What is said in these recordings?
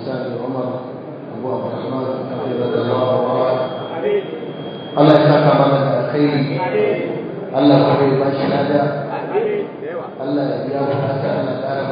الإسلام عمر أبو عبد الرحمن حفظك الله ورعاك الله يسعدك عملك الخير الله يحفظك ما شهادة الله يبيعك حتى الله تعالى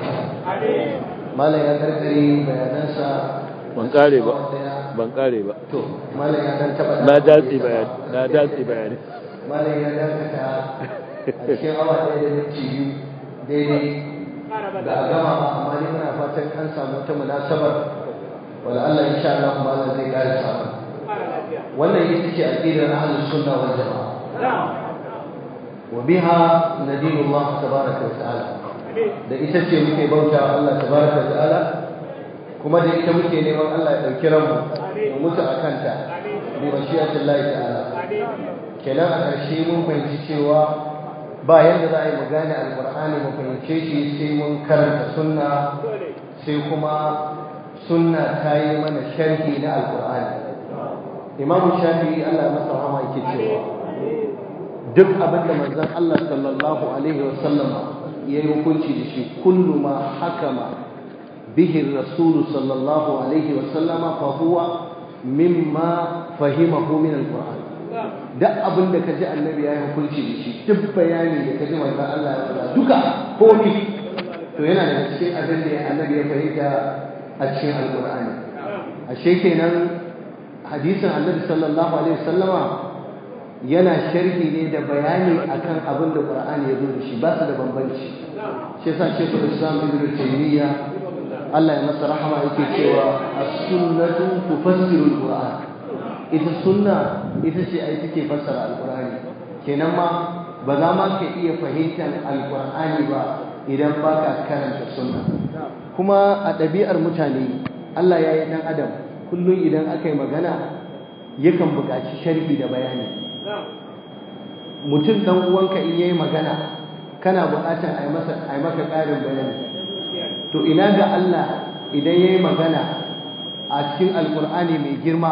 malam ya karkare bayanansa ban kare ba ban kare ba to malam ya dan taba na datsi bayani na datsi bayani malam ya dakata a cikin awa ɗaya da minti biyu daidai da a gama ba amma dai muna fatan an samu ta munasabar wala Allah insha Allah malam zai kare samu wannan ita ce aqidar ahlus sunna wal jamaa wa biha nadinu Allah tabaraka wa ta'ala da ita ce muke bauta Allah tabaraka wa ta'ala kuma da ita muke neman Allah ya dauki ranmu mu mutu akan ta bi mashi'atillahi ta'ala kenan a ƙarshe mun fahimci cewa ba yadda za a yi mu gane alƙur'ani mu fahimce shi sai mun karanta sunna sai kuma sunna ta yi mana sharhi na alƙur'ani imam shafi'i Allah ya masa rahama yake cewa duk abin da manzon Allah sallallahu alaihi wa sallam ya yi hukunci da shi kullu ma hakama bihi rasul sallallahu alaihi wa sallama fa huwa mimma fahimahu min alqur'an duk abin da kaji annabi ya yi hukunci da shi duk bayani da kaji manzon Allah ya faɗa duka komai to yana daga cikin abin da annabi ya fahimta a cikin alqur'ani ashe kenan hadisin annabi sallallahu alaihi wasallama yana sharhi ne da bayani akan abin da qur'ani ya zo da shi ba su da bambanci shi yasa shekul islam ibn taymiya Allah ya masa rahama yake cewa as-sunnatu tufassiru al-qur'an ita sunna ita ce ai take fassara al-qur'ani kenan ma ba za ma ka iya fahimtar al-qur'ani ba idan baka karanta sunna kuma a ɗabi'ar mutane Allah ya yi ɗan adam kullum idan aka yi magana yakan buƙaci sharhi da bayani mutum ɗan uwanka in yayi magana kana buƙatar a yi masa a yi maka ƙarin bayani to ina ga Allah idan yayi magana a cikin alƙur'ani mai girma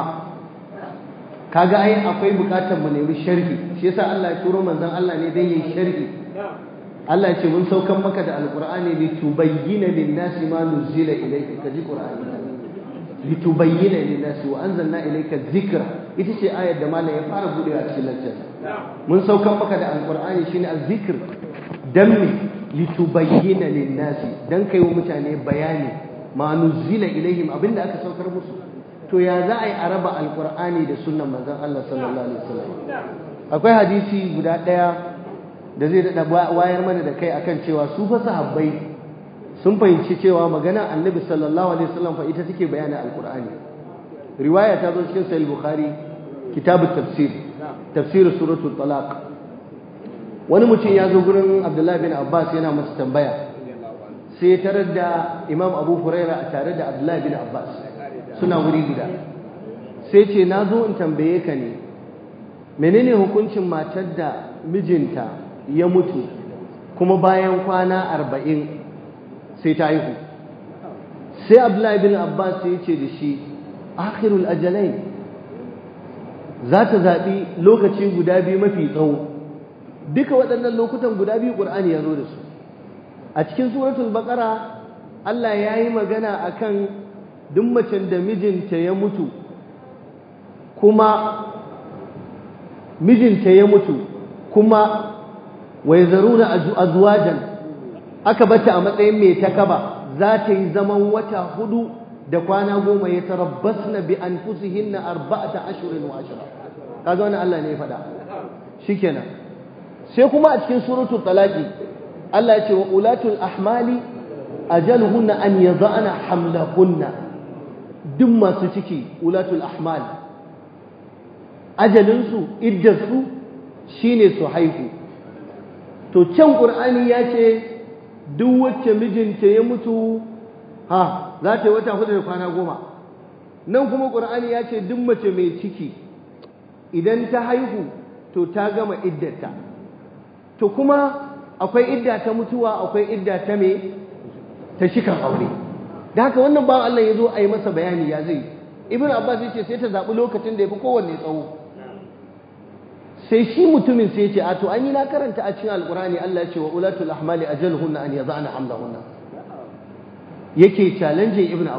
kaga ai akwai buƙatar mu nemi sharhi shi yasa Allah ya turo manzon Allah ne dan yayi sharhi Allah ya ce mun saukan maka da alƙur'ani litubayyana lin-nasi ma nuzila ilayka kaji qur'ani litubayyana lin-nasi wa anzalna ilayka dhikra ita ce ayar da malam ya fara budewa a cikin lantarki mun saukan maka da alqur'ani shine azzikr dan me litubayyana lin-nasi dan kai wa mutane bayani ma nuzila ilaihim abinda aka saukar musu to ya za a yi a raba alqur'ani da sunnan manzon Allah sallallahu alaihi wasallam akwai hadisi guda daya da zai dada wayar mana da kai akan cewa su fa sahabbai sun fahimci cewa magana annabi sallallahu alaihi wasallam fa ita take bayanin alqur'ani riwaya ta zo cikin sahih bukhari kitabut tafsir tafsir suratul talaq wani mutum ya zo gurin abdullahi bin abbas yana masa tambaya sai ya tarar da imam abu huraira a tare da abdullahi bin abbas suna wuri guda sai ce na zo in tambaye ka ne menene hukuncin matar da mijinta ya mutu kuma bayan kwana arba'in sai ta haihu sai abdullahi bin abbas ya ce da shi akhirul ajalai za ta zaɓi lokaci guda biyu mafi tsawo duka waɗannan lokutan guda biyu ƙur'ani ya zo da su a cikin suratul baƙara Allah ya yi magana a kan duk macen da mijinta ya mutu kuma mijinta ya mutu kuma wai zaruna azwajan aka bata a matsayin mai takaba za ta yi zaman wata hudu da kwana goma ya tarabbas na bi an fusihin na arba'ata ashirin wa ashira kaga wani Allah ne ya faɗa shikenan sai kuma a cikin suratul talaqi Allah ya ce wa ulatul ahmali ajaluhunna an yada'na hamlahunna duk masu ciki ulatul ahmal ajalinsu iddarsu shine su haihu to can qur'ani ya ce duk wacce mijinta ya mutu ha za ta yi wata hudu da kwana goma nan kuma ƙur'ani ya ce duk mace mai ciki idan ta haihu to ta gama iddata to kuma akwai idda ta mutuwa akwai idda ta me ta shikan aure da haka wannan bawan Allah ya zo a yi masa bayani ya zai ibn abbas ya ce sai ta zaɓi lokacin da ya fi kowanne tsawo sai shi mutumin sai ya ce a to an yi na karanta a cikin alƙur'ani Allah ya ce wa ulatul ahmali ajaluhunna an yaza'na hamlahunna yake challenge ibn abbas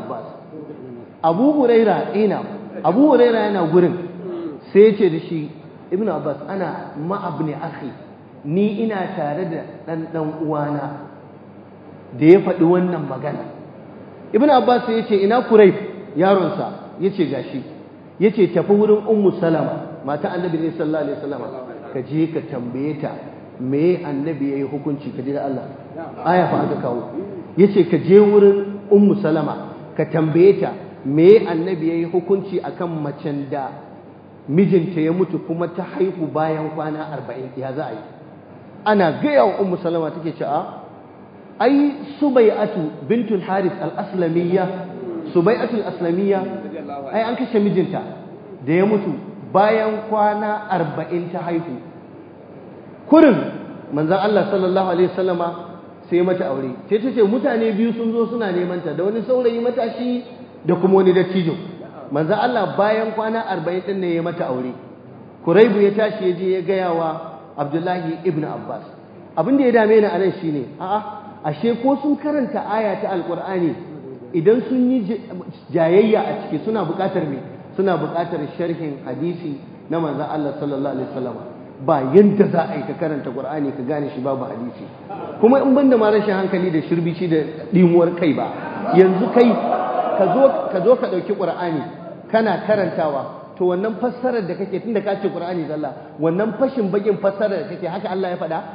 abu huraira ina abu huraira yana gurin sai ya ce da shi ibn abbas ana ma'abni akhi ni ina tare da ɗan ɗan uwana da ya faɗi wannan magana ibn abbas ya ce ina kurai yaronsa ya ce gashi ya ce tafi wurin ummu salama mata annabi ne sallallahu alaihi wasallam ka je ka tambaye ta me annabi yayi hukunci ka ji da Allah aya fa aka kawo yace ka je wurin ummu salama ka tambaye ta me annabi yayi hukunci akan macen da mijinta ya mutu kuma ta haihu bayan kwana 40 ya za a yi ana gaya wa ummu salama take ce a ai subai'atu bintul haris al-aslamiyya subai'atu al-aslamiyya ai an kashe mijinta da ya mutu bayan kwana 40 ta haihu kurin manzon Allah sallallahu alaihi wasallama sai mata aure sai ta ce mutane biyu sun zo suna neman ta da wani saurayi matashi da kuma wani dattijo manzo Allah bayan kwana 40 din ne ya mata aure Kuraibu ya tashi ya je ya gaya wa Abdullahi ibn Abbas abin da ya dame ni anan shine a'a ashe ko sun karanta aya ta Alqur'ani idan sun yi jayayya a ciki suna buƙatar me suna buƙatar sharhin hadisi na manzo Allah sallallahu alaihi wasallam ba yadda za a yi ka karanta Qur'ani ka gane shi babu hadisi kuma in banda ma rashin hankali da shirbici da dimuwar kai ba yanzu kai ka zo ka zo ka dauki Qur'ani kana karantawa to wannan fassarar da kake tunda ka ce Qur'ani zalla wannan fashin bagin fassarar da kake haka Allah ya faɗa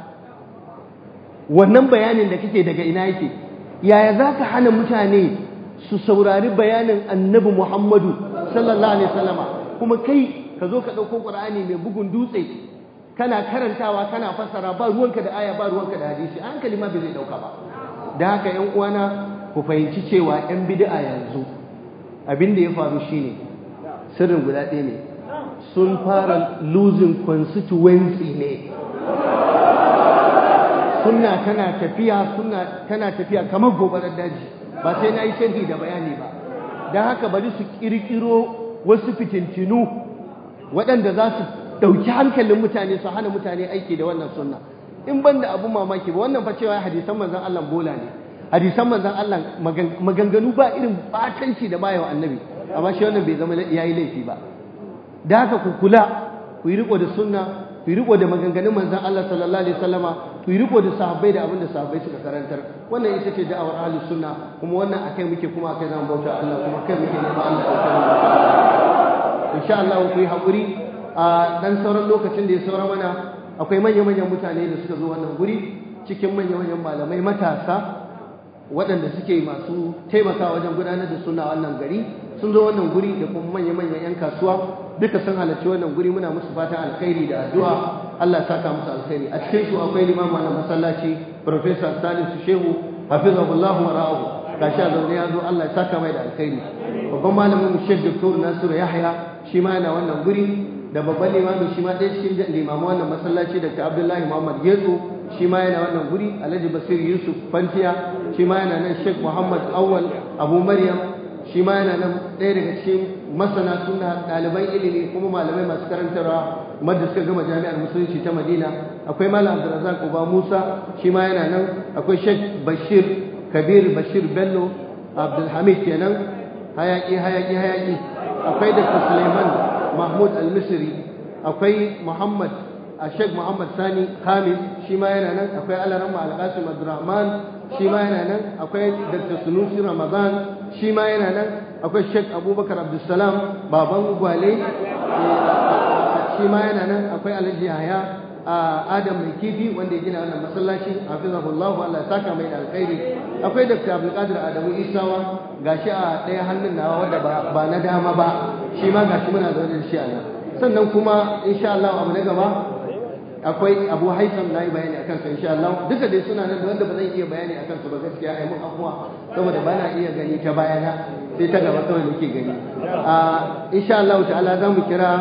wannan bayanin da kake daga ina yake yaya zaka hana mutane su saurari bayanin Annabi Muhammadu sallallahu alaihi wasallama kuma kai ka zo ka dauko Qur'ani mai bugun dutse kana karantawa kana fassara ba ruwanka da aya ba ruwanka da hadisi a hankali ma bai zai dauka ba da haka yan uwana ku fahimci cewa yan bid'a yanzu abin da ya faru shine sirrin guda ɗaya ne sun fara losing constituency ne sunna tana tafiya sunna tana tafiya kamar gobarar daji ba sai na yi sharhi da bayani ba don haka bari su kirkiro wasu fitintinu waɗanda za su ɗauki hankalin mutane su hana mutane aiki da wannan sunna in ban da abun mamaki ba wannan fa cewa hadisan manzon Allah bola ne hadisan manzon Allah maganganu ba irin batanci da bayawa annabi amma shi wannan bai zama yayi laifi ba da haka ku kula ku yi riko da sunna ku yi riko da maganganun manzon Allah sallallahu alaihi wasallama ku yi riko da sahabbai da abin da sahabbai suka karantar wannan ita ce da'awar ahlus sunna kuma wannan akai muke kuma akai zamu bauta Allah kuma kai muke nema Allah ya kai insha Allah ku yi hakuri a dan sauran lokacin da ya saura mana akwai manya-manyan mutane da suka zo wannan guri cikin manya-manyan malamai matasa waɗanda suke masu taimaka wajen gudanar da suna wannan gari sun zo wannan guri da kuma manya-manyan 'yan kasuwa duka sun halarci wannan guri muna musu fatan alkhairi da addu'a Allah ya saka musu alkhairi a cikin su akwai limamu wannan masallaci Professor Salisu Shehu hafizahullahu wa ra'ahu gashi a zaune ya zo Allah ya saka mai da alkhairi babban malamin mu Sheikh Dr. Nasiru Yahya shi ma yana wannan guri da babban limamin shi ma ɗaya cikin limamu wannan masallaci Dr. Abdullahi Muhammad Getso shi ma yana wannan guri Alhaji Basir Yusuf Fantiya shi ma yana nan Sheikh Muhammad Awwal Abu Maryam shi ma yana nan ɗaya daga cikin masana suna ɗaliban ilimi kuma malamai masu karantarwa madda suka gama jami'ar musulunci ta Madina akwai Malam Abdulrazak Uba Musa shi ma yana nan akwai Sheikh Bashir Kabir Bashir Bello Abdulhamid kenan hayaki hayaki hayaki akwai Dr. Suleiman Mahmud Al-Misri akwai Muhammad Sheikh Muhammad Sani Khamis shi ma yana nan akwai Alaramma Al-Qasim Abdurrahman shi ma yana nan akwai Dr. Sunusi Ramadan shi ma yana nan akwai Sheikh Abubakar Abdulsalam baban gwale shi ma yana nan akwai Alhaji Yahya Adam mai kifi wanda ya gina wannan masallaci hafizahullahu Allah ya saka mai da alkhairi akwai Dr. Abdulkadir Adamu Isawa gashi a ɗaya hannun nawa wanda ba na dama ba shi ma gashi muna zaune da shi a nan sannan kuma insha Allah abu na gaba akwai Abu Haitham nayi bayani akan sa insha Allah duka dai suna nan da wanda ba zan iya bayani akan su ba gaskiya ai mun afuwa saboda ba na iya gani ta bayana sai ta gaba kawai nake gani a insha Allah ta'ala za mu kira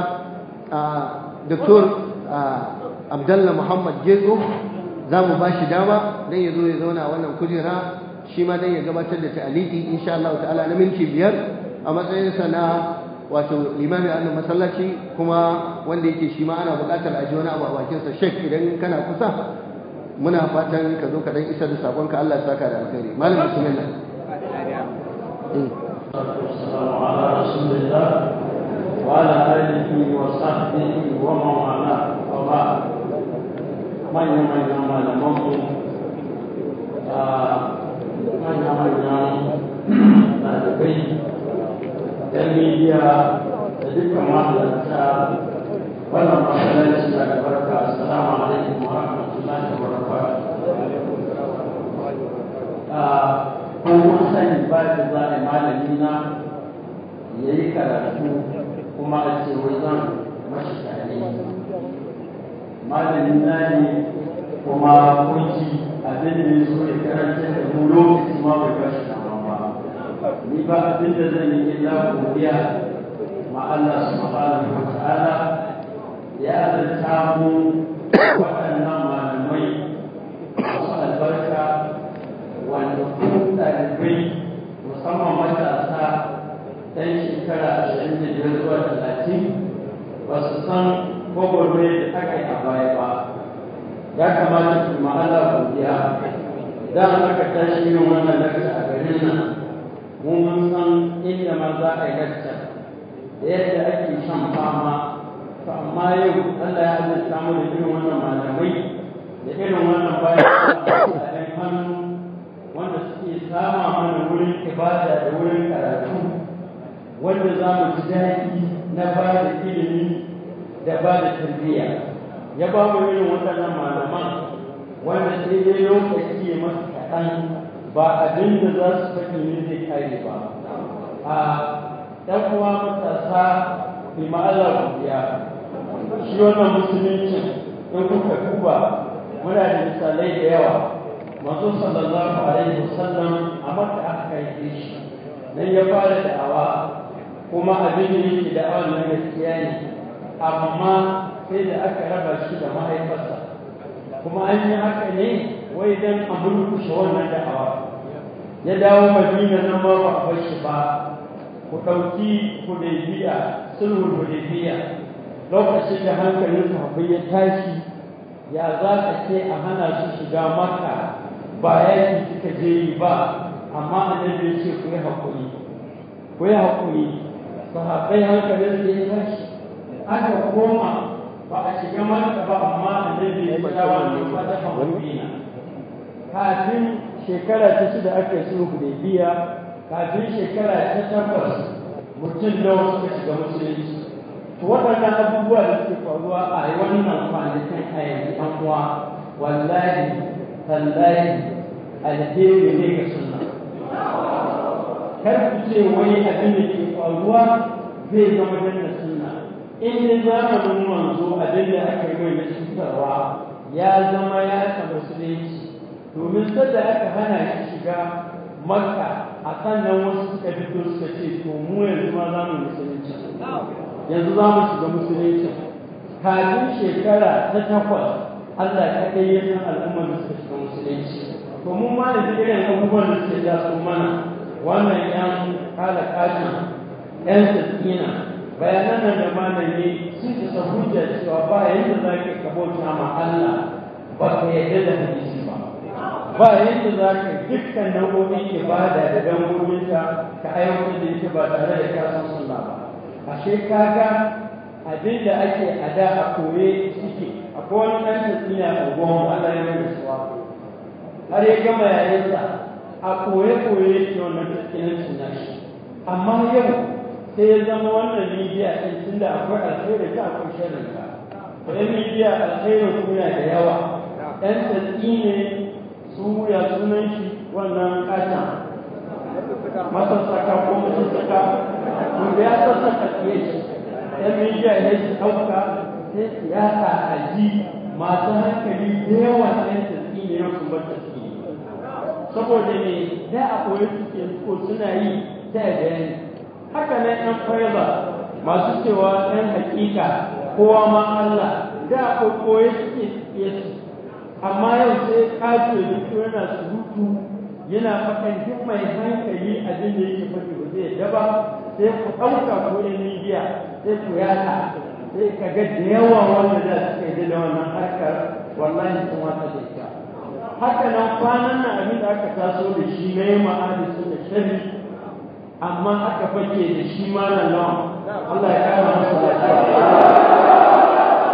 Dr. Abdullah Muhammad Gezo za mu ba shi dama dan ya zo ya zauna wannan kujera shi ma dan ya gabatar da ta'aliki insha Allah ta'ala na minti biyar a matsayinsa na wato limami a wannan masallaci kuma wanda yake shi ma ana buƙatar a ji wani abu a bakinsa shek idan kana kusa muna fatan ka zo ka dan isar da sakonka Allah ya saka da alkhairi malam bismillah والسلام على رسول الله وعلى آله وصحبه ومن والاه وبعد من يوم يوم الموت من يوم يوم ɗalibai ‘yan midiya da dukkan mahalarta wannan masallaci da albarka assalamu alaikum wa rahmatullahi wa barakatuh kun sani ba da za a malami na ya yi karatu kuma a ce wai zan mashi tare malami na ne kuma kunci abin da ya so ya karanta da mu lokaci ma bai bashi dama ba ni ba abin da zan yi illa godiya ma Allah subhanahu wa ta'ala ya azurta mu waɗannan malamai masu albarka wanda ku ɗalibai musamman matasa ɗan shekara ashirin da biyar zuwa talatin ba su san gwagwarmai da aka yi a baya ba ya kamata ku ma'ala godiya idan aka tashi yin wannan lakta a garin nan mu mun san inda ma za a yi lakta da yadda ake shan fama to amma yau Allah ya halitta mu da irin wannan malamai da irin wannan bayan da hannu wanda suke sama mana wurin ibada da wurin karatu wanda za mu ji daɗi na ba da ilimi da ba da tarbiyya ya ba mu irin waɗannan malaman wanda sai dai lokaci ya masu kaɗan ba abin da za su faɗi ne zai kare ba a ɗan uwa matasa bi ma'ala godiya shi wannan musulunci in kuka duba muna da misalai da yawa manzo sallallahu alaihi wasallam a maka aka haife shi nan ya fara da'awa kuma abin da yake da'awa na gaskiya ne amma sai da aka raba shi da mahaifarsa kuma an yi haka ne wai dan a murkushe wannan da'awa ya dawo madina nan ma ba a bar shi ba ku ɗauki hudaybiya sulhul hudaybiya lokacin da hankalin sahabbai ya tashi ya za ka ce a hana su shiga makka ba yaki suka je yi ba amma annabi ya ce ku yi haƙuri ku yi haƙuri sahabbai hankalin su ya tashi aka koma ba a shiga makka ba amma annabi ya kira wani fata haƙurina kafin shekara ta shida aka yi sulhu da biya kafin shekara ta takwas mutum nawa suka shiga musulunci to waɗannan abubuwa da suke faruwa a wannan kwanakin a yanzu an uwa wallahi tallahi alheri ne ga sunna kar ku ce wai abin da ke faruwa zai zama danna sunna in dai zamanin manzo abin da aka yi mai na cutarwa ya zama ya sa musulunci domin sadda aka hana shi shiga makka a sannan wasu suka fito suka ce to mu yanzu ma za mu musulunci yanzu za mu shiga musulunci kafin shekara ta takwas Allah kaɗai ya san al'ummar da suka shiga musulunci to mu ma da irin abubuwan da suke ja su mana wannan yan kala kashin yan sassina bayanan nan da malami sun isa hujja cewa ba yadda za ka kabauta ma Allah ba ka yarda da hadisi ba ba yadda za ka dukkan nau'o'in ibada da dangoginta ka aiwatar da ita ba tare da kasan sunna ba ashe kaga abin da ake a da a koye suke akwai wani ɗan tafiya a gwamnati Allah ya mai suwa har ya gama yayinsa a koye koye yake wannan tafiyancin nashi amma yau sai ya zama wannan midiya ɗin tunda akwai alkhairi ta akwai sharri ta ɗan midiya alkhairin kuna da yawa ɗan tafi ne su ya sunan shi wannan ƙasa masassaka ko masassaka wanda ya sassaka tsaye shi yan midiya ya shi ɗauka sai siyasa a ji masu hankali da yawa ɗan tafi ne yau su bar tafi saboda ne da a koyi suke ko suna yi ta bayani haka nan ɗan faiba masu cewa ɗan hakika kowa ma Allah da a koyi suke su amma yau sai kato ya fito yana surutu yana faɗan duk mai hankali abin da yake faɗi ba zai daba sai ku ɗauka ko ɗan midiya sai ku yata sai ka ga da yawa wanda za su kai da wannan harkar wallahi sun wata da ita haka nan kwanan nan abin da aka taso da shi na yi ma'adi su da shari amma aka fake da shi malam nawa Allah ya kara masa lafiya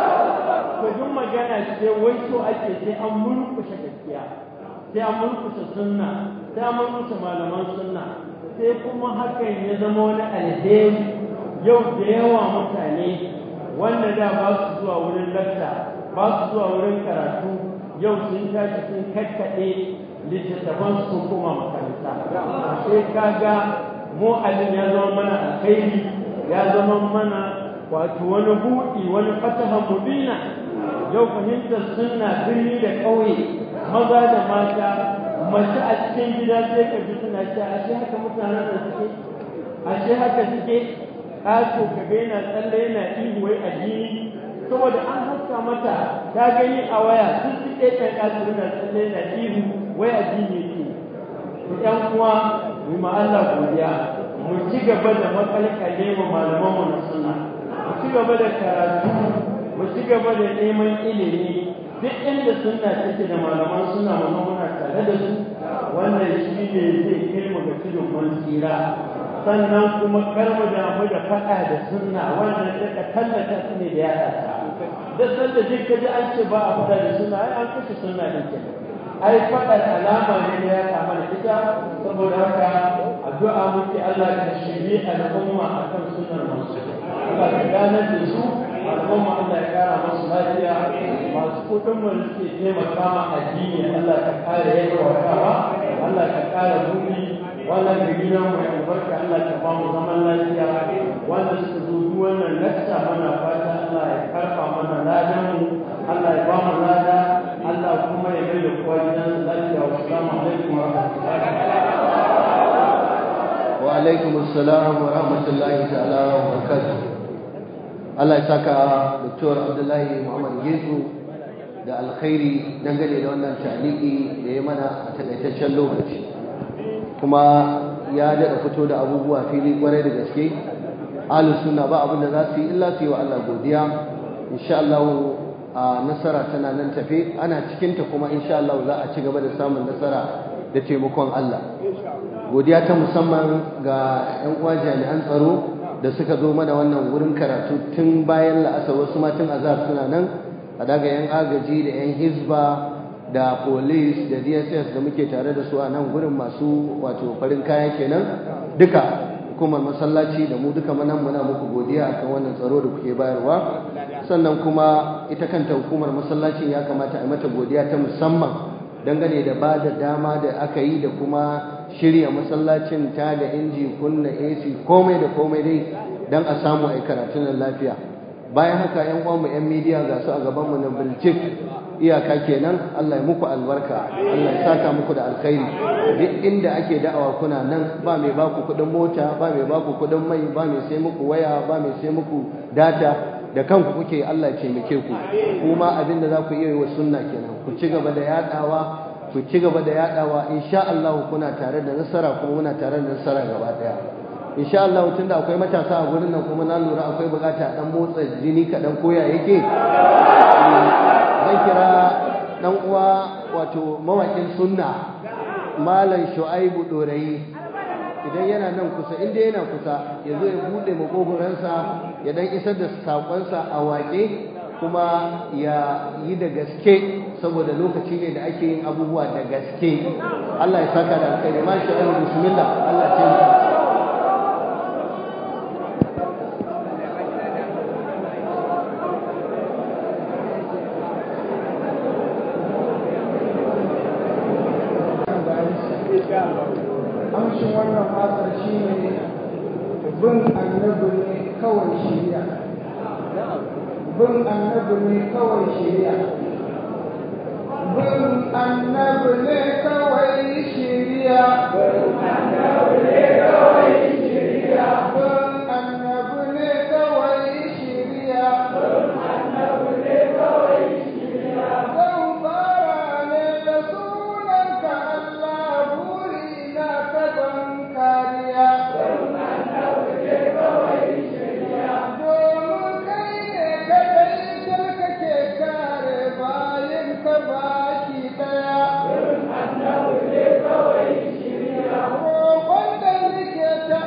to duk magana ce wai so ake sai an murkushe gaskiya sai an murkushe sunna sai an murkushe malaman sunna sai kuma hakan ya zama wani alheri yau da yawa mutane wanda da ba su zuwa wurin lakta ba su zuwa wurin karatu yau sun tashi sun kakkaɗe littattafan su koma makaranta sai kaga mu abin ya zama mana alkhairi ya zama mana wato wani buɗi wani fatahan mubina yau fahimtar sunna birni da ƙauye maza da mata mace a cikin gida sai ka ji suna cewa ashe haka mutanen da suke ashe haka suke ƙato ka ga yana tsalle yana ihu wai addini saboda an haska mata ta gani a waya sun ci ɗaya ƙato yana tsalle yana ihu wai addini yake to ƴan uwa mu ma Allah godiya mu ci gaba da makalkale mu malaman mu na sunna mu ci gaba da karatu mu ci gaba da neman ilimi duk inda sunna take da malaman sunna mu muna tare da su wannan shi ne zai kai mu ga tudun mun tsira sannan kuma kar mu damu da faɗa da sunna wannan daga tallata su ne da yaɗa ta da sanda duk ka ji an ce ba a faɗa da sunna ai an kashe sunna din ke ai faɗa alama ne da ya kama da ita saboda haka addu'a muke Allah ka shirye al'umma akan sunnar masu Allah ka ganar da su al'umma Allah ya kara masu lafiya masu kudin mu suke taimaka ma addini Allah ka kare yawa Allah ka kare buɗi wannan da gidan mu ya albarka Allah ka ba mu zaman lafiya wanda suka zo duk wannan lakta mana fata Allah ya karfa mana ladan mu Allah ya ba mu lada Allah kuma ya bai da kowa gidan lafiya wa assalamu alaikum wa rahmatullahi wa alaikum assalam wa rahmatullahi ta'ala wa barakatuh Allah ya saka Dr. Abdullahi Muhammad Yesu da alkhairi dangane da wannan taliki da ya mana a takaitaccen lokaci kuma ya daɗa fito da abubuwa fili kwarai da gaske ahlus sunna ba abin da za su yi illa su yi wa Allah godiya insha Allah a nasara tana nan tafe ana cikin ta kuma insha Allah za a ci gaba da samun nasara da taimakon Allah godiya ta musamman ga ƴan uwa jami'an tsaro da suka zo mana wannan wurin karatu tun bayan la'asar wasu ma tun azhar suna nan a daga yan agaji da yan hizba da police da dss da muke tare da su a nan gurin masu wato farin kaya kenan duka hukumar masallaci da mu duka manan muna muku godiya akan wannan tsaro da kuke bayarwa sannan kuma ita kanta hukumar masallacin ya kamata a mata godiya ta musamman dangane da ba da dama da aka yi da kuma shirya masallacin ta da inji kunna ac komai da komai dai don a samu a yi karatun lafiya bayan haka yan uwanmu yan midiya ga su a gabanmu na biljik iyaka kenan Allah ya muku albarka Allah ya saka muku da alkhairi duk inda ake da'awa kuna nan ba mai baku kuɗin mota ba mai baku kuɗin mai ba mai sai muku waya ba mai sai muku data da kanku kuke Allah ya taimake ku kuma abin da za ku iya yi wa sunna kenan ku ci gaba da yadawa ku ci gaba da yadawa insha Allah kuna tare da nasara kuma muna tare da nasara gaba daya insha Allah tunda akwai matasa a gurin nan kuma na lura akwai bukata dan motsa jini kaɗan koya yake zan kira dan uwa wato mawakin sunna malam shu'aibu dorayi idan yana nan kusa inda yana kusa ya zo ya bude makogoransa ya dan isar da sakonsa a waƙe kuma ya yi da gaske saboda lokaci ne da ake yin abubuwa da gaske Allah ya saka da alkhairi ma shu'aibu bismillah Allah ya taimaka amshin wannan matsar shi ne bin annabi ne kawai shirya bin annabi ne kawai shirya bin annabi ne kawai shirya bin annabi ne kawai shirya bin annabi ne kawai shirya bin annabi ne kawai shirya zan fara ne da sunanka Allah burina ka ban kariya bin annabi ne kawai shirya domin kai ne kadai da kake kare bayan ka baki daya bin annabi ne kawai shirya roƙon da nake ta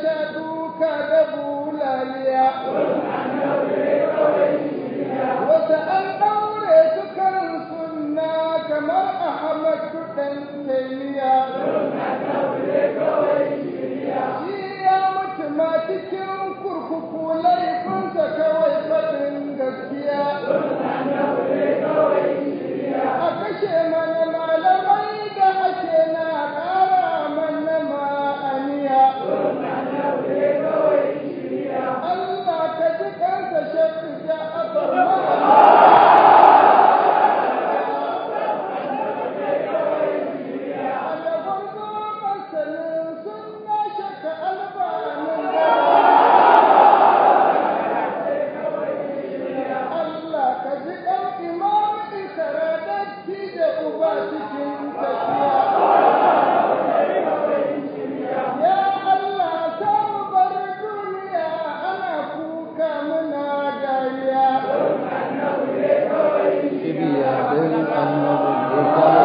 sha duka da bulaliya wasu an ɗaure su kan sunna kamar ahmad ɗan taimiya shi ya mutu ma cikin kurkuku laifinsa kawai faɗin gaskiya a kashe mana malamai da ake na ƙara mana ma'aniya Allah ka ji kansa shakku ja abar Alabar zo masanin suna shaka albanin Allah ka ji ɗan imam isara datti da uba cikin tafiya. Ya Allah samu bar duniya ana kuka muna dariya. Ibiya don annabi ya kawo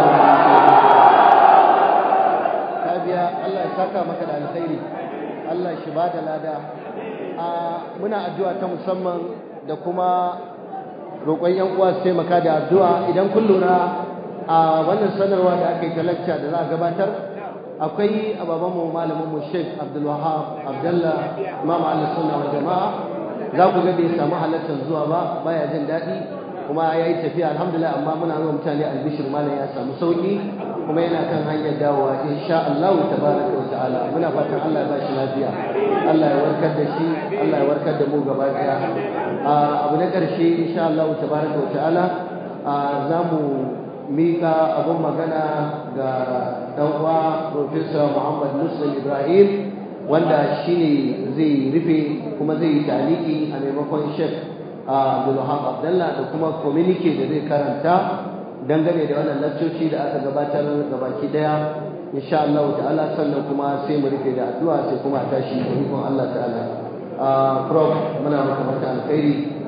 ka biya Allah ya saka maka da alkhairi Allah shi ba da lada a muna addu'a ta musamman da kuma roƙon yan uwa su taimaka da addu'a idan kun lura a wannan sanarwa da aka yi ta lacca da za a gabatar akwai ababen mu malamin mu Sheikh Abdul Wahab Abdullah Imam Ahlus Sunna wal Jama'a za ku ga bai samu halartar zuwa ba baya jin daɗi kuma ya yi tafiya alhamdulillah amma muna nuna mutane albishir malam ya samu sauki kuma yana kan hanyar dawowa insha Allah tabaraka wa ta'ala muna fatan Allah ya bashi lafiya Allah ya warkar da shi Allah ya warkar da mu gaba daya abu na karshe insha Allah tabaraka wa ta'ala za mu mika abun magana ga dan uwa Professor Muhammad Muslim Ibrahim wanda shine zai rufe kuma zai yi taliki a maimakon Sheikh Abdulwahab Abdullah da kuma communique da zai karanta dangane da wannan laccoci da aka gabatar gabaki daya insha Allah ta'ala sannan kuma sai mu rufe da addu'a sai kuma a tashi da ikon Allah ta'ala prof muna maka mata alkhairi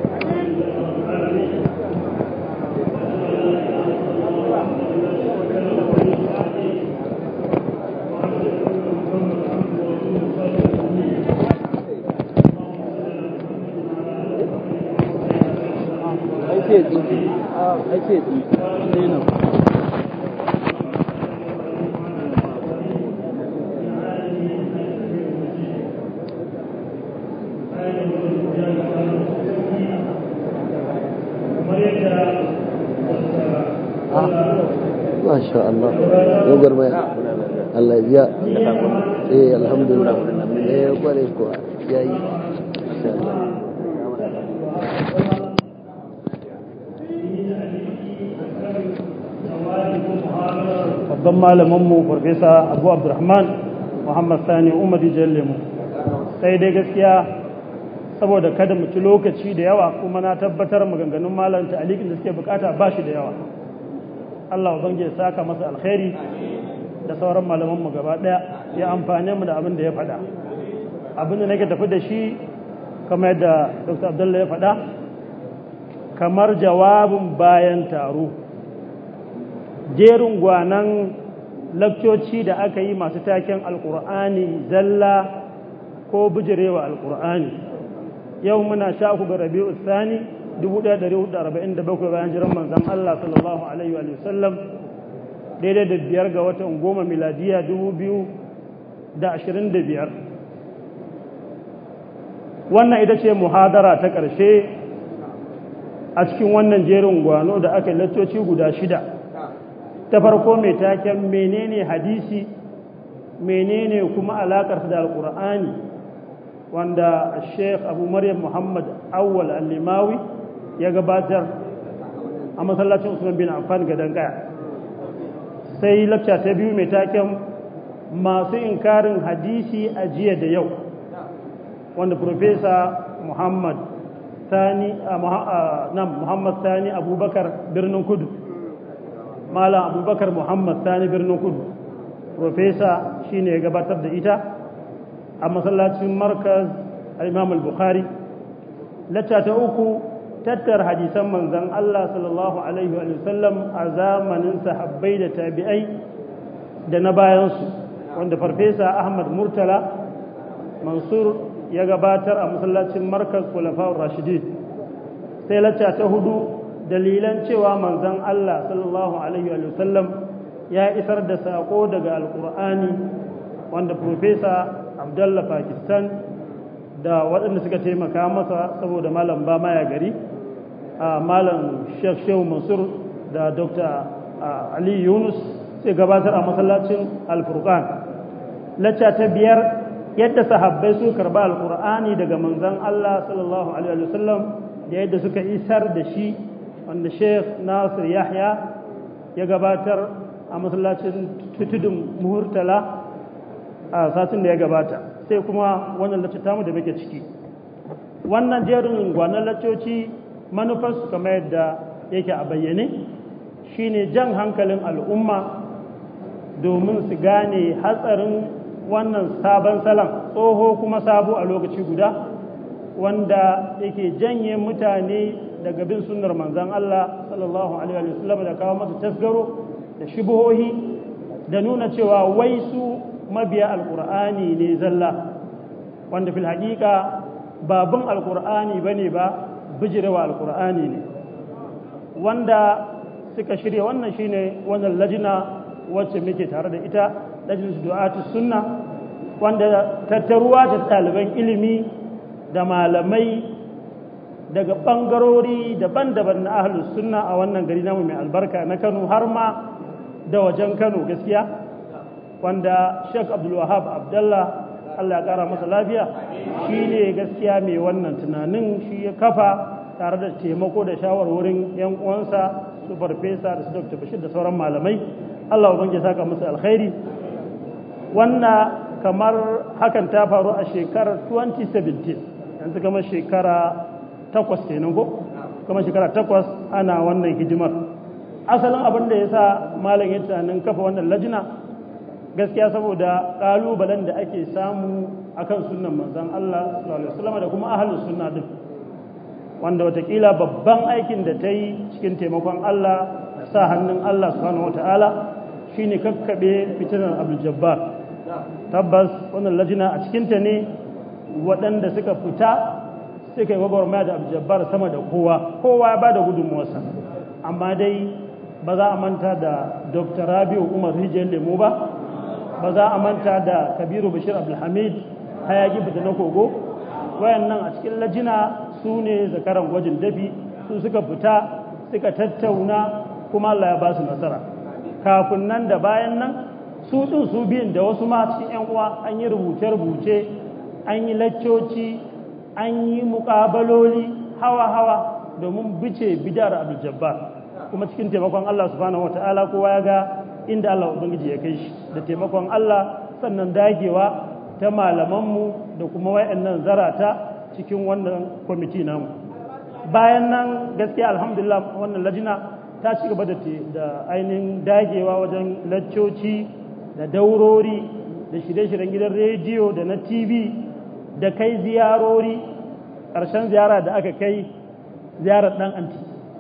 ai sai tsinki ai sai tsinki sai nan Masha Allah dogar baya Allah ya biya eh alhamdulillah eh kware kuwa yayi insha Allah babban malaminmu farfesa abu abdurrahman muhammad sani umar mu sai dai gaskiya saboda kada mu ci lokaci da yawa kuma na tabbatar maganganun malam ta'alikin da suke bukata ba shi da yawa Allah ubangi ya saka masa alkhairi da sauran malamanmu gaba daya ya amfane mu da abin da ya faɗa abin da nake tafi da shi kamar yadda dr abdullahi ya faɗa kamar jawabin bayan taro jerin gwanan lakcoci da aka yi masu taken alkur'ani zalla ko bijirewa alkur'ani yau muna sha uku ga rabi'u sani 1447 bayan jiran manzan Allah sallallahu alaihi wa sallam daidai da biyar ga watan goma miladiya 2025 wannan ita ce muhadara ta ƙarshe a cikin wannan jerin gwano da aka yi lakcoci guda shida ta farko mai taken menene hadisi menene kuma alakarsa da alkur'ani wanda sheikh abu maryam muhammad awwal al-limawi ya gabatar a masallacin usman bin affan gadon kaya sai lakca ta biyu mai taken masu inkarin hadisi a jiya da yau wanda profesa muhammad sani muhammad sani abubakar birnin kudu malam abubakar muhammad sani birnin kudu profesa shine ya gabatar da ita a masallacin markaz al-imam al-bukhari lacca ta uku tattar hadisan manzan Allah sallallahu alaihi wa sallam a zamanin sahabbai da tabi'ai da na bayansu wanda farfesa ahmad murtala mansur ya gabatar a masallacin markaz kulafa'ur rashidi sai lacca ta hudu dalilan cewa manzon Allah sallallahu alaihi wa sallam ya isar da sako daga alkur'ani wanda profesa abdullah pakistan da waɗanda suka taimaka masa saboda malam ba maya gari a malam sheikh shehu mansur da dr ali yunus sai gabatar a masallacin alfurqan lacca ta biyar yadda sahabbai su karba alkur'ani daga manzon Allah sallallahu alaihi wasallam da yadda suka isar da shi wanda sheikh nasir yahya ya gabatar a masallacin tutudun muhurtala a satin da ya gabata sai kuma wannan lacce tamu da muke ciki wannan jerin gwanon laccoci manufarsu kamar yadda yake a bayyane shine jan hankalin al'umma domin su gane hatsarin wannan sabon salon tsoho kuma sabo a lokaci guda wanda yake janye mutane daga bin sunnar manzan Allah sallallahu alaihi wasallam da kawo masa tasgaro da shubuhohi da nuna cewa wai su mabiya alkur'ani ne zalla wanda fil haƙiƙa babun alkur'ani bane ba bijirewa alkur'ani ne wanda suka shirya wannan shine wannan lajina wacce muke tare da ita lajinsu du'atu sunna wanda tattaruwa da ɗaliban ilimi da malamai daga ɓangarori daban-daban na ahlus sunna a wannan gari namu mai albarka na kano har ma da wajen kano gaskiya wanda sheikh abdulwahab abdallah allah ya ƙara masa lafiya shi ne gaskiya mai wannan tunanin shi ya kafa tare da taimako da shawarwarin yan uwansa su farfesa da su dr bashir da sauran malamai allah ubangi saka musu alkhairi wannan kamar hakan ta faru a shekarar 2017 yanzu kamar shekara takwas kenan ko kamar shekara takwas ana wannan hidimar asalin abin da ya sa malam ya tunanin kafa wannan lajina gaskiya saboda ƙalubalen da ake samu akan sunan manzon Allah sallallahu alaihi wasallam da kuma ahlus sunna din wanda watakila babban aikin da ta yi cikin taimakon Allah sa hannun Allah subhanahu wataala shine kakkabe fitinar Abdul Jabbar tabbas wannan lajina a cikinta ne waɗanda suka fita suka yi gwagwarmaya da abjabbar sama da kowa kowa ya ba da gudunmuwarsa amma dai ba za a manta da dr rabiu umar rijiyar lemo ba ba za a manta da kabiru bashir abdulhamid hayaki fita na kogo wayannan a cikin lajina su ne zakaran gwajin dafi su suka fita suka tattauna kuma allah ya ba su nasara kafin nan da bayan nan su ɗin su biyun da wasu ma cikin 'yan uwa an yi rubuce-rubuce an yi laccoci an yi muƙabaloli hawa-hawa domin bice bidar abdul-jabbar kuma cikin taimakon Allah subhanahu wata'ala kowa ya ga inda Allah ubangiji ya kai shi da taimakon Allah sannan dagewa ta malamanmu da kuma wayannan zarata cikin wannan kwamiti namu bayan nan gaskiya alhamdulillah wannan lajina ta ci gaba da ainihin dagewa wajen laccoci da daurori da shirye-shiryen gidan rediyo da na tv da kai ziyarori ƙarshen ziyara da aka kai ziyarar ɗan anti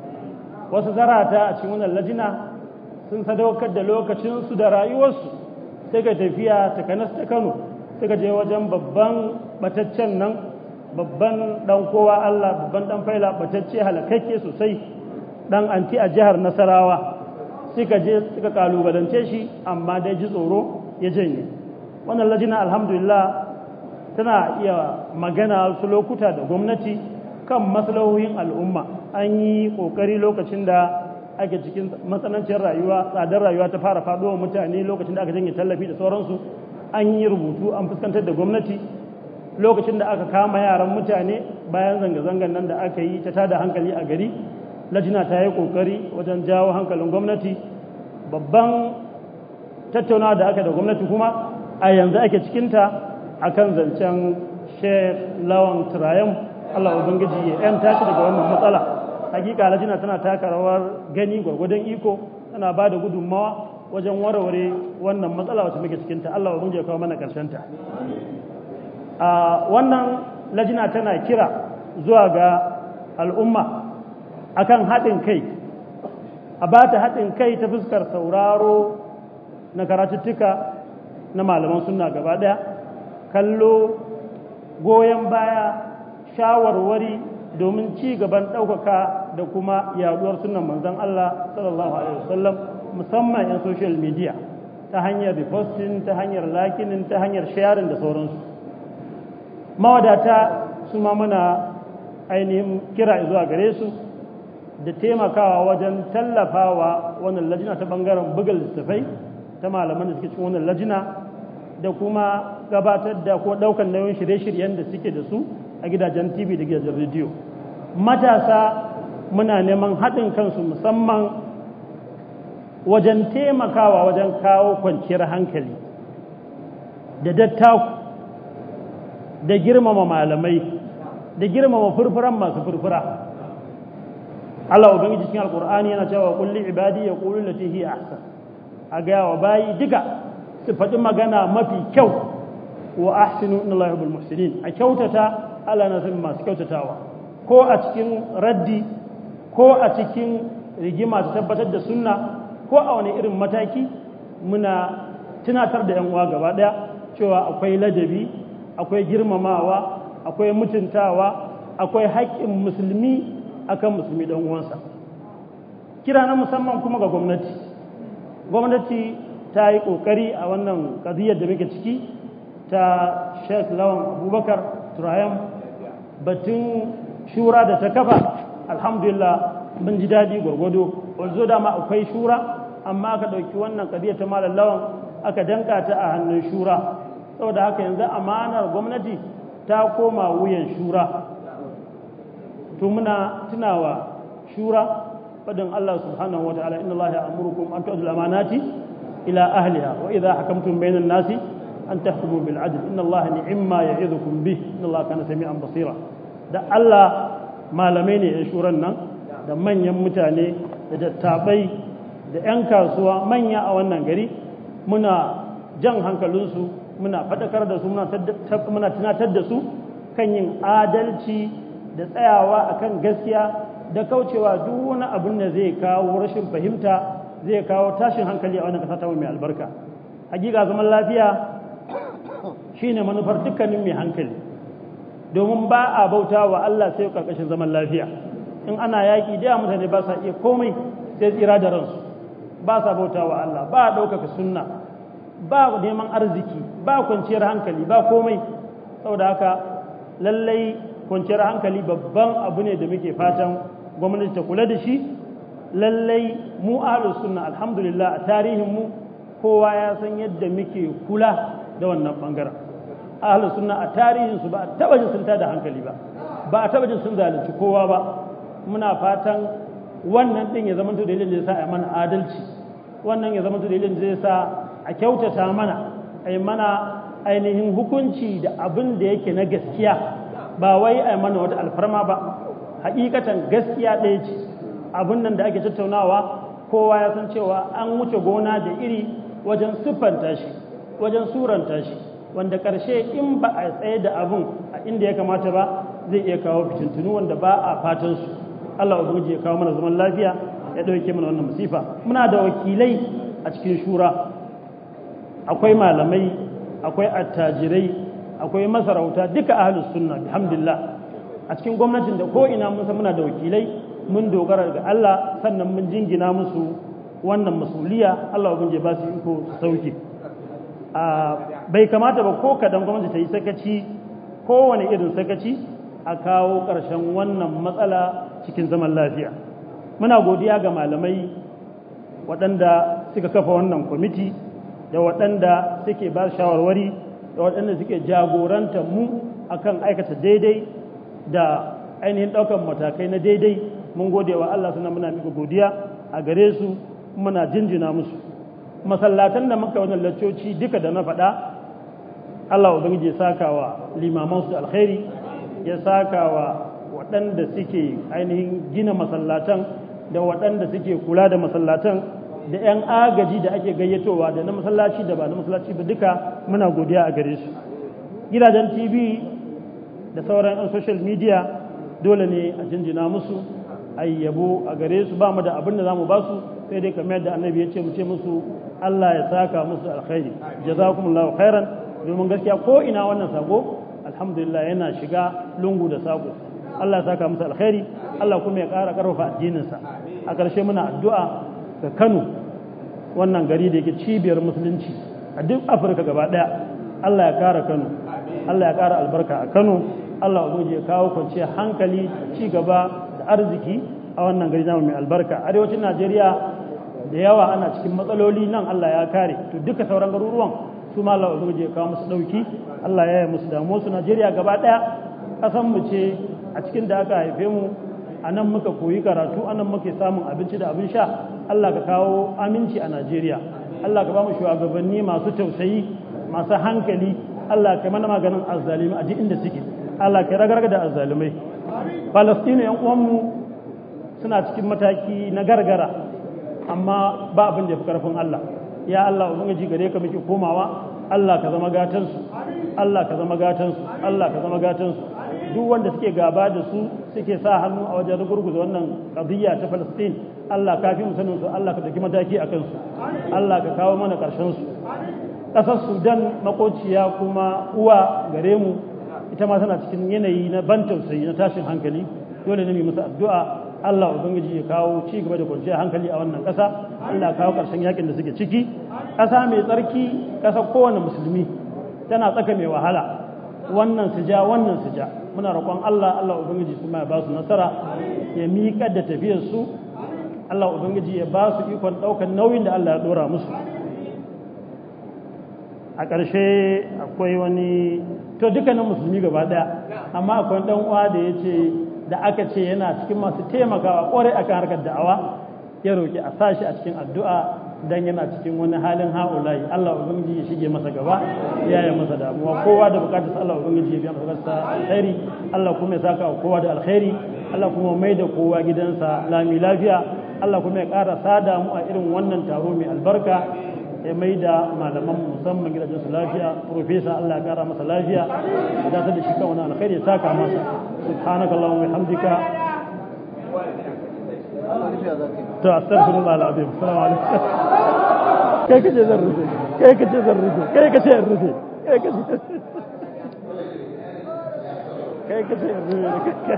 wasu zarata a cikin wannan lajina sun sadaukar da lokacinsu da rayuwarsu sai ga tafiya ta kanas ta kano suka je wajen babban bataccen nan babban ɗan kowa allah babban ɗan faila batacce halakakke sosai ɗan anti a jihar nasarawa suka je suka kalubalance shi amma dai ji tsoro ya janye wannan lajina alhamdulillah tana iya magana su lokuta da gwamnati kan maslahohin al'umma an yi kokari lokacin da ake cikin matsanancin rayuwa tsadar rayuwa ta fara faɗowa mutane lokacin da aka janye tallafi da sauransu an yi rubutu an fuskantar da gwamnati lokacin da aka kama yaran mutane bayan zanga-zangan nan da aka yi ta tada hankali a gari lajina ta yi kokari wajen jawo hankalin gwamnati babban tattaunawa da aka da gwamnati kuma a yanzu ake cikinta akan zancen sheikh lawan turayen allah ubangiji ya yan tashi daga wannan matsala hakika lajina tana taka rawar gani gwargwadon iko tana ba da gudunmawa wajen warware wannan matsala wacce muke cikinta allah ubangiji ya kawo mana ta. a wannan lajina tana kira zuwa ga al'umma akan haɗin kai a ba ta haɗin kai ta fuskar sauraro na karatuttuka na malaman suna gaba ɗaya kallo goyon baya shawarwari domin ci gaban ɗaukaka da kuma yaduwar sunan manzon Allah sallallahu alaihi wasallam musamman 'yan social media ta hanyar reposting ta hanyar likinin ta hanyar sharing da sauransu mawadata su ma muna ainihin kira zuwa gare su da taimakawa wajen tallafawa wannan lajina ta bangaren buga littattafai ta malaman da suke cikin wannan lajina da kuma gabatar da ko daukan nauyin shirye-shiryen da suke da su a gidajen tv da gidajen rediyo matasa muna neman haɗin kansu musamman wajen taimakawa wajen kawo kwanciyar hankali da dattaku da girmama malamai da girmama furfuran masu furfura Allah ubangiji cikin alkur'ani yana cewa kulli ibadi ya qulu lati hiya ahsan a ga wa bayi diga su faɗi magana mafi kyau wa ahsinu inna Allah yuhibbul muhsinin a kyautata Allah na san masu kyautatawa ko a cikin raddi ko a cikin rigima ta tabbatar da sunna ko a wani irin mataki muna tunatar da 'yan uwa gaba ɗaya cewa akwai ladabi akwai girmamawa akwai mutuntawa akwai haƙƙin musulmi akan musulmi ɗan uwansa kira na musamman kuma ga gwamnati gwamnati ta yi ƙoƙari a wannan ƙaziyar da muke ciki ta sheikh lawan abubakar turayen batun shura da ta kafa alhamdulillah mun ji daɗi gwargwado wanzu dama akwai shura amma aka ɗauki wannan ƙaziyar ta malar lawan aka danka ta a hannun shura saboda haka yanzu amanar gwamnati ta koma wuyan shura to muna tunawa shura fadin Allah subhanahu wa ta'ala inna Allah ya'murukum an tu'addu al-amanati ila ahliha wa idha hakamtum bayna an-nasi an tahkumu bil 'adl inna Allah ni'ma ya'idukum bih inna Allah kana sami'an basira da Allah malamai ne ya shuran nan da manyan mutane da dattabai da 'yan kasuwa manya a wannan gari muna jan hankalinsu muna faɗakar da su muna tunatar da su kan yin adalci da tsayawa akan gaskiya da kaucewa duk wani abin da zai kawo rashin fahimta zai kawo tashin hankali a wannan ƙasa ta mai albarka hakika zaman lafiya shine manufar dukkanin mai hankali domin ba a bauta wa Allah sai karkashin zaman lafiya in ana yaƙi da mutane ba sa iya komai sai tsira da ransu ba sa bauta wa Allah ba ɗaukaka sunna ba neman arziki ba kwanciyar hankali ba komai saboda haka lallai kwanciyar hankali babban abu ne da muke fatan gwamnati ta kula da shi lallai mu ahlus sunna alhamdulillah a tarihin mu kowa ya san yadda muke kula da wannan bangaren ahlus sunna a tarihin su ba a taba jin sun tada hankali ba ba a taba jin sun zalunci kowa ba muna fatan wannan din ya zama to dalilin da yasa a mana adalci wannan ya zama to dalilin da yasa a kyautata mana ai mana ainihin hukunci da abin da yake na gaskiya ba wai ai mana wata alfarma ba hakikatan gaskiya ɗaya ce abin nan da ake tattaunawa kowa ya san cewa an wuce gona da iri wajen siffanta shi wajen suranta shi wanda ƙarshe in ba a tsaye da abin a inda ya kamata ba zai iya kawo fitintunu wanda ba a fatan su Allah ubangiji ya kawo mana zaman lafiya ya ɗauke mana wannan musifa muna da wakilai a cikin shura akwai malamai akwai attajirai akwai masarauta duka ahlus sunna alhamdulillah a cikin gwamnatin da ko ina mun san muna da wakilai mun dogara ga Allah sannan mun jingina musu wannan masuliya Allah ubangiji ba su iko su sauke bai kamata ba ko kadan gwamnati ta yi sakaci kowane irin sakaci a kawo ƙarshen wannan matsala cikin zaman lafiya muna godiya ga malamai waɗanda suka kafa wannan kwamiti da waɗanda suke ba shawarwari da waɗanda suke jagoranta mu akan aikata daidai da ainihin ɗaukar matakai na daidai mun gode wa Allah suna muna mika godiya a gare su muna jinjina musu masallatan da muka wannan laccoci duka da na faɗa Allah ubangiji ya saka wa limaman su alkhairi ya saka wa waɗanda suke ainihin gina masallatan da waɗanda suke kula da masallatan da 'yan agaji da ake gayyatowa da na masallaci da ba na masallaci ba duka muna godiya a gare su gidajen tv da sauran 'yan social media dole ne a jinjina musu a yabo a gare su ba mu da abin da za mu ba su sai dai kamar yadda annabi ya ce mu ce musu Allah ya saka musu alkhairi jazakumullahu khairan domin gaskiya ko ina wannan sako alhamdulillah yana shiga lungu da sako Allah ya saka masa alkhairi Allah kuma ya ƙara ƙarfafa addininsa a ƙarshe muna addu'a ga Kano wannan gari da yake cibiyar musulunci a duk Afirka gaba ɗaya Allah ya ƙara Kano Allah ya ƙara albarka a Kano Allah ubangiji ya kawo kwanciyar hankali ci gaba da arziki a wannan gari namu mai albarka arewacin Najeriya da yawa ana cikin matsaloli nan Allah ya kare to duka sauran garuruwan su ma Allah ubangiji ya kawo musu dauki Allah ya yi musu damuwa su Najeriya gaba ɗaya ƙasan mu ce a cikin da aka haife mu a nan muka koyi karatu a nan muke samun abinci da abin sha Allah ka kawo aminci a Najeriya Allah ka ba mu shugabanni masu tausayi masu hankali Allah ka mana maganin azzalimi a duk inda suke Allah ka ragarga da azzalimai Falastinu yan uwanmu suna cikin mataki na gargara amma ba abin da ya fi karfin Allah ya Allah ubangiji gare ka muke komawa Allah ka zama gatansu Allah ka zama gatansu Allah ka zama gatansu duk wanda suke gaba da su suke sa hannu a wajen gurguza wannan qadiyya ta Palestine Allah ka fi sanin su Allah ka dauki mataki a kansu Allah ka kawo mana karshen su kasar Sudan makociya kuma uwa gare mu ita ma tana cikin yanayi na ban tausayi na tashin hankali dole ne mu musu addu'a Allah ubangiji ya kawo ci gaba da kwanciyar hankali a wannan ƙasa Allah kawo ƙarshen yakin da suke ciki ƙasa mai tsarki ƙasa kowane musulmi tana tsaka mai wahala wannan su ja wannan su ja muna roƙon Allah Allah ubangiji kuma ya ba su nasara ya miƙa da tafiyar su Allah ubangiji ya ba su ikon ɗaukar nauyin da Allah ya ɗora musu a ƙarshe akwai wani to dukkanin musulmi gaba ɗaya amma akwai ɗan uwa da ya ce da aka ce yana cikin masu taimakawa ƙwarai akan harkar da'awa ya roƙi a sashi a cikin addu'a dan yana cikin wani halin ha'ulayi Allah ubangiji ya shige masa gaba ya yi masa damuwa kowa da bukatar Allah ubangiji ya biya masa gasta alkhairi Allah kuma ya saka kowa da alkhairi Allah kuma mai da kowa gidansa lami lafiya Allah kuma ya ƙara sada mu a irin wannan taro mai albarka ya mai da malaman musamman gidajen su lafiya profesa Allah ya ƙara masa lafiya ya dace da shi kan wani alkhairi ya saka masa subhanakallahumma wa bihamdika to astaghfirullah alazim assalamu alaikum kai kace zan rufe kai kace zan rufe kai kace in rufe kai kace kai kace in rufe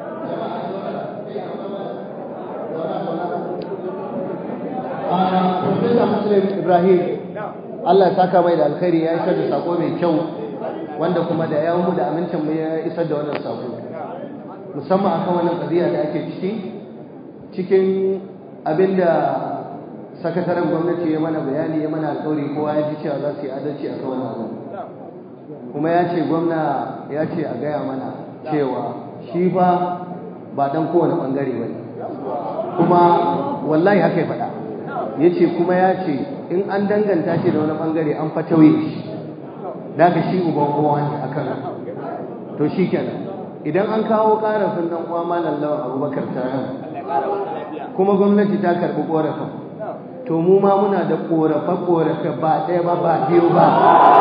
Profesa Muslim Ibrahim Allah ya saka mai da alkhairi ya isar da sako mai kyau wanda kuma da yawon mu da amincin mu ya isar da wannan sako musamman akan wannan qadiya da ake ciki cikin abinda sakataren gwamnati ya mana bayani ya mana alƙawari kowa ya ji cewa za su yi adalci a kan wannan kuma ya ce gwamna ya ce a gaya mana cewa shi fa ba dan kowane bangare ba kuma wallahi haka ya faɗa ya ce kuma ya ce in an danganta shi da wani bangare an fa tauye shi da ka shi uban kowa ne akan to shi kenan idan an kawo ƙarafin dan uwa malam lawan abubakar taron kuma gwamnati ta karɓi ƙorafin to mu ma muna da ƙorafe-ƙorafe ba ɗaya ba ba biyu ba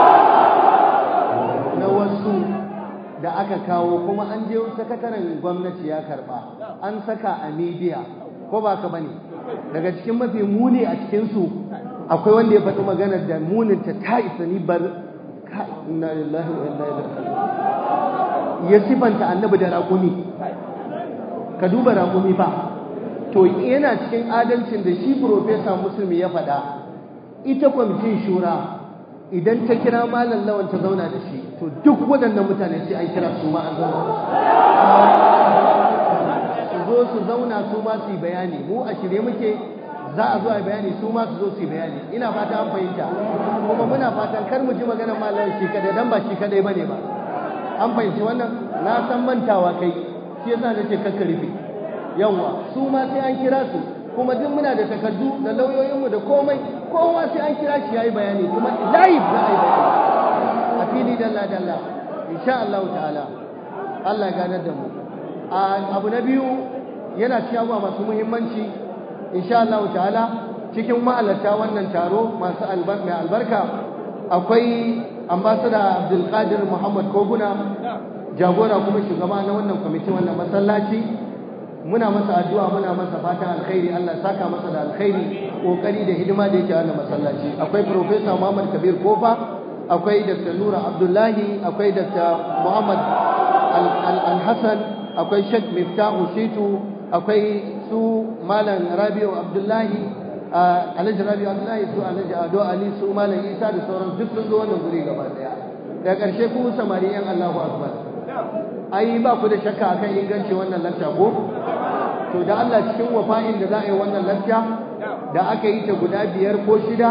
na wasu da aka kawo kuma an je sakataren gwamnati ya karɓa an saka a midiya ko ba ka bane daga cikin mafi muni a cikinsu akwai wanda ya faɗi maganar da muninta ta isa ni bar ka inna lillahi wa inna ilaihi ya sifanta annabi da raƙumi ka duba raƙumi fa to yana cikin adalcin da shi profesa musulmi ya faɗa ita kwamitin shura idan ta kira malam lawan ta zauna da shi to duk waɗannan mutane sai an kira su ma an zauna su zo su zauna su ma su yi bayani mu a shirye muke za a zo a bayani su ma su zo su yi bayani ina fata an fahimta kuma muna fatan kar mu ji maganar malam shi kadai dan ba shi kadai bane ba an fahimci wannan na san mantawa kai shi yasa nace kakka rufe yawa su ma sai an kira su kuma duk muna da takardu da lauyoyinmu da komai kowa sai an kira shi yayi bayani kuma live za a yi bayani a fili dalla dalla insha Allah ta'ala Allah ganar da mu abu na biyu yana cikin abubuwa masu muhimmanci insha Allah ta'ala cikin ma'alarta wannan taro masu albarka akwai ambassador Abdul Qadir Muhammad Koguna jagora kuma shugaba na wannan kwamitin wannan masallaci muna masa addu'a muna masa fatan alkhairi Allah saka masa da alkhairi kokari da hidima da yake wannan masallaci akwai professor Muhammad Kabir Kofa akwai dr nura abdullahi akwai dr muhammad al-hassan akwai sheikh miftahu shitu akwai su malam rabiu abdullahi alhaji rabiu abdullahi su alhaji ado ali su malam isa da sauran duk sun zo wannan guri gaba daya da ƙarshe ku samari yan allahu akbar ai ba ku da shakka akan inganci wannan lakta ko to da Allah cikin wafa'in da za a yi wannan lakta da aka yi ta guda biyar ko shida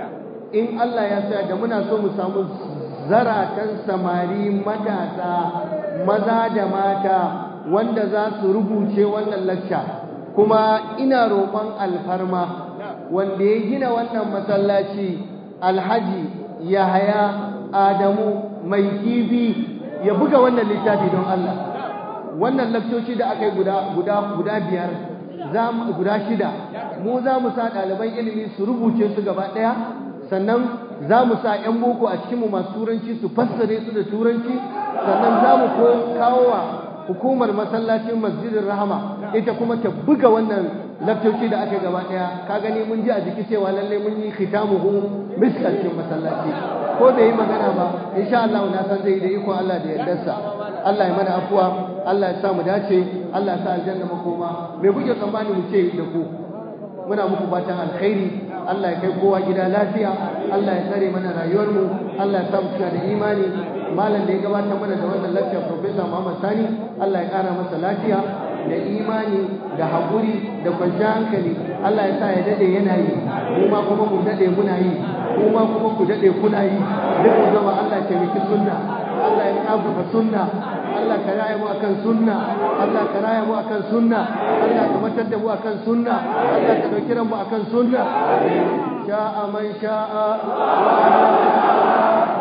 in Allah ya sa da muna so mu samu zaratan samari matasa maza da mata wanda za su rubuce wannan lakta kuma ina roƙon alfarma wanda ya gina wannan masallaci alhaji yahaya adamu mai kifi ya buga wannan littafi don Allah wannan lakcoci da aka yi guda guda guda biyar za mu guda shida mu za mu sa ɗaliban ilimi su rubuce su gaba ɗaya sannan za mu sa 'yan boko a cikinmu masu turanci su fassare su da turanci sannan za mu kawo wa hukumar masallacin masjidin rahama ita kuma ta buga wannan lakcoci da aka yi gaba ɗaya ka gani mun ji a jiki cewa lallai mun yi khitamuhu miskalcin masallaci ko bai yi magana ba insha Allah na san zai yi da iko Allah da yardarsa Allah ya mana afuwa Allah ya sa mu dace Allah ya sa aljanna makoma me kuke tsammani mu ce da ku muna muku fatan alkhairi Allah ya kai kowa gida lafiya Allah ya tsare mana rayuwar mu Allah ya sa mu cika da imani malam da ya gabatar mana da wannan lecture professor Muhammad Sani Allah ya kara masa lafiya da imani da haƙuri da kwanciyar hankali Allah ya sa ya dade yana yi mu ma kuma mu dade muna yi kuma kuma ku dade kuna yi duk mu zama Allah ya taimaki sunna Allah ya kafa sunna Allah ka raya mu akan sunna Allah ka raya mu akan sunna Allah ka matar da mu akan sunna Allah ka dauki mu akan sunna sha'a man sha'a wa